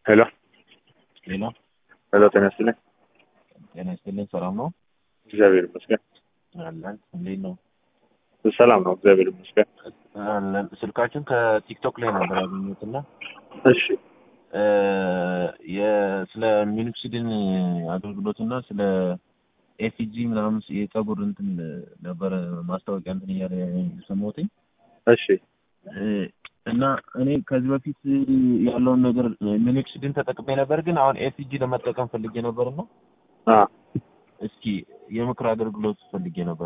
ሄሎ ሌላ ሄሎ፣ ጤና ይስጥልኝ። ጤና ይስጥልኝ። ሰላም ነው እግዚአብሔር ይመስገን። አለን። እንዴት ነው ሰላም ነው፣ እግዚአብሔር ይመስገን። አለን። ስልካችን ከቲክቶክ ላይ ነበር ያገኘሁት እና እሺ እ የ- ስለ ሚኖክሲድን አገልግሎትና ስለ ኤሲጂ ምናምን የጸጉር እንትን ነበረ ማስታወቂያ እንትን እያለ የሰማሁትኝ እሺ እ እና እኔ ከዚህ በፊት ያለውን ነገር ሚኖክሲድን ተጠቅሜ ነበር፣ ግን አሁን ኤሲጂ ለመጠቀም ፈልጌ ነበርና አ እስኪ የምክር አገልግሎት ፈልጌ ነበር።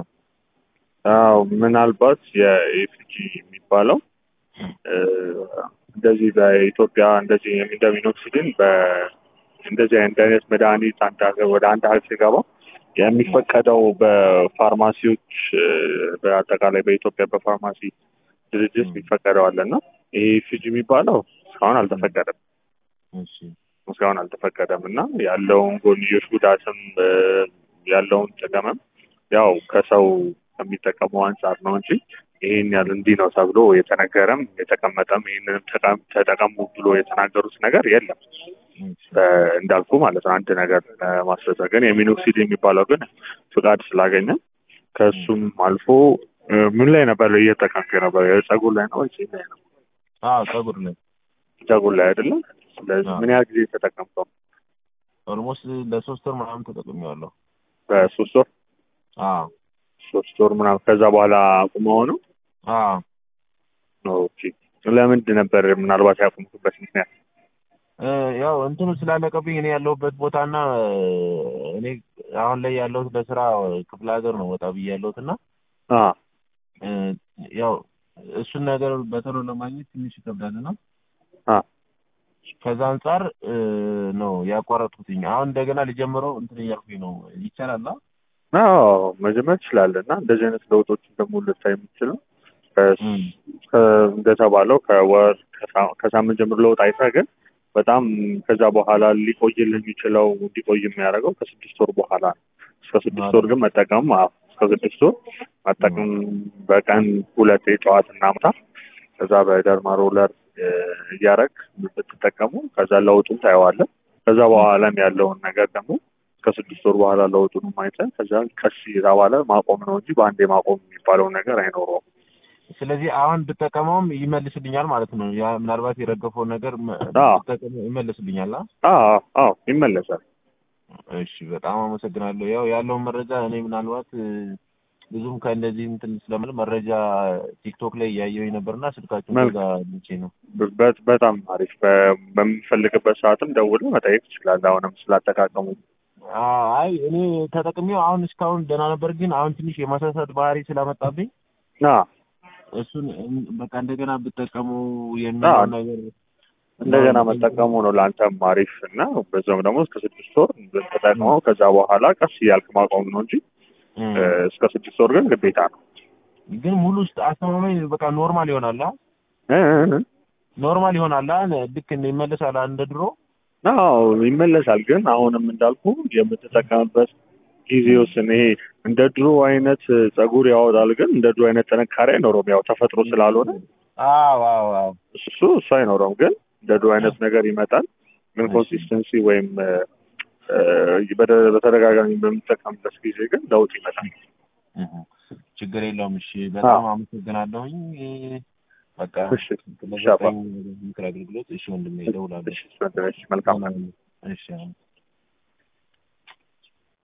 አዎ ምናልባት የኤፍጂ የሚባለው እ እንደዚህ በኢትዮጵያ እንደዚህ እንደሚኖክሲድን በ እንደዚህ አይነት አይነት መድኃኒት አንድ ሀገር ወደ አንድ ሀገር ሲገባ የሚፈቀደው በፋርማሲዎች እ በአጠቃላይ በኢትዮጵያ በፋርማሲ ድርጅት የሚፈቀደው አለ እና ይሄ ኤፍጂ የሚባለው እስካሁን አልተፈቀደም እሺ እስካሁን አልተፈቀደም እና ያለውን ጎንዮሽ ጉዳትም እ ያለውን ጥቅምም ያው ከሰው ከሚጠቀመው አንጻር ነው እንጂ ይሄን ያህል እንዲህ ነው ተብሎ የተነገረም የተቀመጠም ይህንንም ተጠቀም- ተጠቀሙ ብሎ የተናገሩት ነገር የለም። እሺ እ እንዳልኩ ማለት ነው አንድ ነገር ማስረጃ ግን የሚኖክሲድ የሚባለው ግን ፍቃድ ስላገኘ ከእሱም አልፎ እ ምን ላይ ነበር እየተጠቀምክ ነበር? የጸጉር ላይ ነው ወይስ የት ላይ ነው? አዎ ጸጉር ላይ ጸጉር ላይ አይደለም። ስለዚህ አዎ። ምን ያህል ጊዜ ተጠቀምከው? ኦልሞስት ለሶስት ወር ምናምን ተጠቅሜዋለሁ። በሶስት ወር አዎ ሶስት ወር ምናምን ከዛ በኋላ አቁመው ነው? አዎ ኦኬ። ለምንድን ነበር ምናልባት ያቆምኩበት ምክንያት? እ ያው እንትኑ ስላለቀብኝ እኔ ያለሁበት ቦታና እ እኔ አሁን ላይ ያለሁት ለስራ ክፍለ ሀገር ነው ወጣ ብዬ ያለሁት እና አ እ ያው እሱን ነገር በቶሎ ለማግኘት ትንሽ ይከብዳልና አ ከዛ አንጻር እ ነው ያቋረጥኩትኝ። አሁን እንደገና ልጀምረው እንትን እያልኩኝ ነው። ይቻላል? አ? አዎ መጀመር ትችላለህ እና እንደዚህ አይነት ለውጦችን ደግሞ ልታይ የምትችለው ከ- እም። ከ- እንደተባለው ከወር ከሳ- ከሳምንት ጀምሮ ለውጥ አይተህ ግን በጣም ከዛ በኋላ ሊቆይልህ የሚችለው እንዲቆይ የሚያደርገው ከስድስት ወር በኋላ ነው። እስከ ስድስት ወር ግን መጠቀም አዎ፣ እስከ ስድስት ወር መጠቀም በቀን ሁለት ጠዋትና ማታ ከዛ በደርማ ሮለር እ እያረግ ብትጠቀሙ ከዛ ለውጡን ታየዋለህ። ከዛ በኋላም ያለውን ነገር ደግሞ ከስድስት ወር በኋላ ለውጡን አይተህ ከዛ ቀስ እየተባለ ማቆም ነው እንጂ በአንዴ ማቆም የሚባለው ነገር አይኖረውም። ስለዚህ አሁን ብጠቀመውም ይመልስልኛል ማለት ነው። ያ ምናልባት የረገፈውን ነገር መ- አዎ። ብጠቀመው ይመልስልኛል። አ? አዎ አዎ ይመለሳል። እሺ በጣም አመሰግናለሁ። ያው ያለውን መረጃ እኔ ምናልባት እ ብዙም ከእንደዚህ እንትን ስለምል መረጃ ቲክቶክ ላይ እያየሁኝ ነበርና ስልካችሁን መልካም። ከዛ አግኝቼ ነው። በ- በጣም አሪፍ። በ- በምንፈልግበት ሰዓትም ደውለህ መጠየቅ ትችላለህ። አሁንም ስላጠቃቀሙ አ- አይ እኔ ተጠቅሜው አሁን እስካሁን ደህና ነበር፣ ግን አሁን ትንሽ የማሳሳት ባህሪ ስላመጣብኝ ና እሱን እን- በቃ እንደገና ብጠቀሙ የሚለውን ነገር እንደገና መጠቀሙ ነው ለአንተም አሪፍ እና በዛውም ደግሞ እስከ ስድስት ወር ተጠቅመው ከዛ በኋላ ቀስ እያልክ ማቆም ነው እንጂ እም። እ እስከ ስድስት ወር ግን ግዴታ ነው። ግን ሙሉ ውስጥ አስተማማኝ በቃ ኖርማል ይሆናል። አ? እ እ እ ኖርማል ይሆናል። አ? ልክ እንደ ይመለሳል እንደ ድሮ አዎ ይመለሳል። ግን አሁንም እንዳልኩ የምትጠቀምበት ጊዜ ውስን ይሄ እንደ ድሮ አይነት ጸጉር ያወጣል፣ ግን እንደ ድሮ አይነት ጥንካሬ አይኖረውም። ያው ተፈጥሮ ስላልሆነ አዎ አዎ አዎ እሱ እሱ አይኖረውም። ግን እንደ ድሮ አይነት ነገር ይመጣል። ግን እሺ። ኮንሲስተንሲ ወይም እ እ በደ- በተደጋጋሚ በምጠቀምበት ጊዜ ግን ለውጥ ይመጣል። እህ፣ ችግር የለውም። እሺ በጣም አመሰግናለሁኝ። በቃ እሺ ለዘጠኝ ምክር አገልግሎት እሺ ወንድሜ እደውላለሁ። እሺ፣ መልካም እሺ